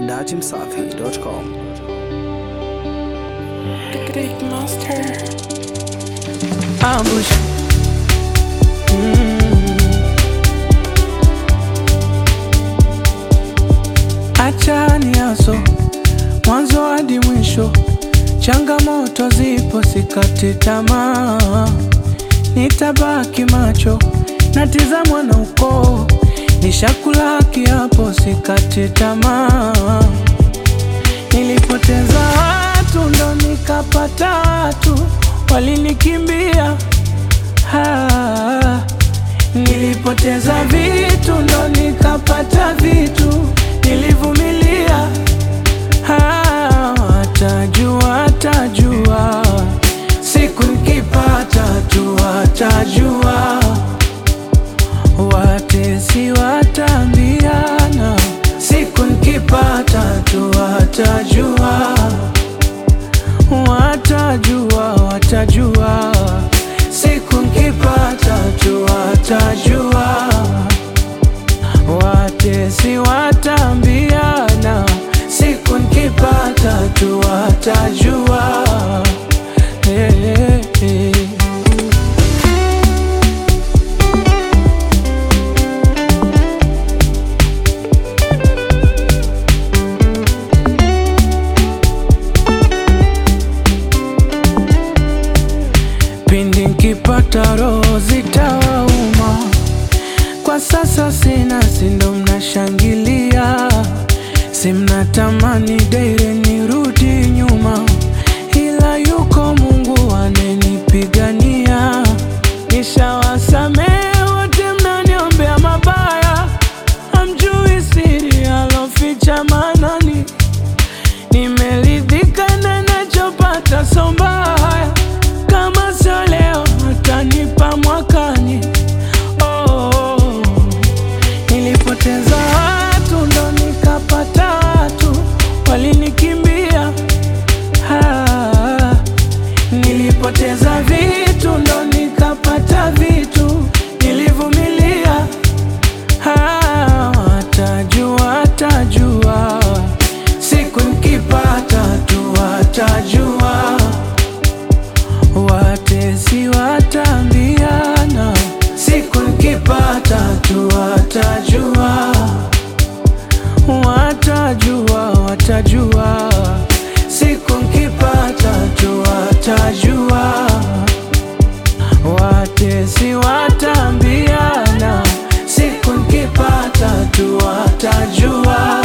datimsafi.com. Big monster. ambush achani aso mwanzo hadi mwisho changamoto zipo sikati tamaa nitabaki macho natizamwa na ukoo nishakula kiapo sikati tamaa Nilipoteza watu ndo nikapata watu walinikimbia. Ah, Nilipoteza vitu ndo nikapata vitu nilivumilia. Ah, Watajua, watajua siku nikipata tu watajua, watesi watambiana siku nikipata tu watajua, watajua, watajua siku nikipata tu watajua, watesi watambiana siku nikipata tu watajua. Hey, hey, hey. pindi nkipata roho zitawauma. Kwa sasa sina, sindo mnashangilia, si mnatamani daire nirudi nyuma, ila yuko Mungu anenipigania. Nishawasamehe wote mnaniombea mabaya, hamjui siri aloficha manani Nimeridhika na nachopata, so mbaya kama sio leo atanipa mwakani. Oh, nilipoteza watu ndo nikapata watu walinikimbia. Ah, nilipoteza vitu ndo nikapata vitu nilivumilia. Ah, watajua, watajua siku nikipata tu watajua, watesi watambiana siku nikipata tu watajua, watajua, watajua siku nikipata tu watajua, watesi watambiana siku nikipata tu watajua.